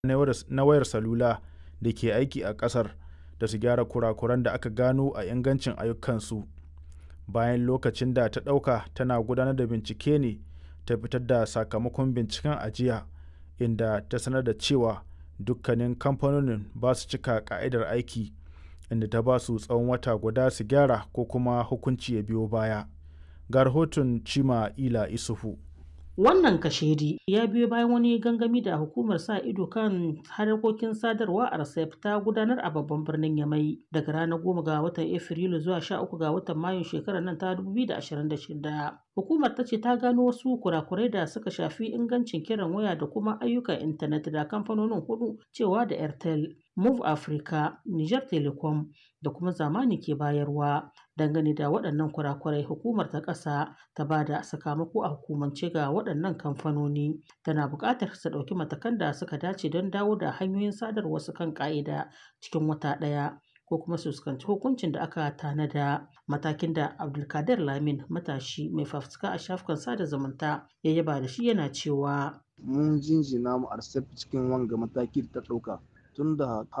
na wayar salula da ke aiki a ƙasar da su gyara kurakuran da aka gano a ingancin ayyukansu, bayan lokacin da ta ɗauka tana gudanar da bincike ne ta fitar da sakamakon binciken a jiya, inda ta sanar da cewa dukkanin kamfanonin ba su cika ƙa'idar aiki, inda ta ba su tsawon wata guda su gyara ko kuma hukunci ya biyo baya. Ga rahoton Chimamanda Isufu. Wannan kashedi ya biyo bayan wani gangami da hukumar sa ido kan harkokin sadarwa a RCEP ta gudanar a babban birnin Yamai daga ranar 10 ga watan Afrilu zuwa 13 ga watan Mayun shekarar nan ta 2026. Hukumar ta ce ta gano wasu kurakurai da suka shafi ingancin kiran waya da kuma ayyukan intanet da kamfanonin hudu cewa da Airtel, Move Africa, Niger Telecom da kuma zamani ke bayarwa. Dangane da waɗannan kurakurai hukumar ta ƙasa ta ba da sakamako a hukumance ga waɗannan kamfanoni tana buƙatar su ɗauki matakan da suka dace don dawo da hanyoyin sadarwa su kan ƙa'ida cikin wata ɗaya ko kuma su fuskanci hukuncin da aka tanada matakin da abdulkadir lamin matashi mai fafutuka a shafukan sada zumunta ya yaba da shi yana cewa mun jinjina mu arsef cikin wanga mataki da ta ɗauka tunda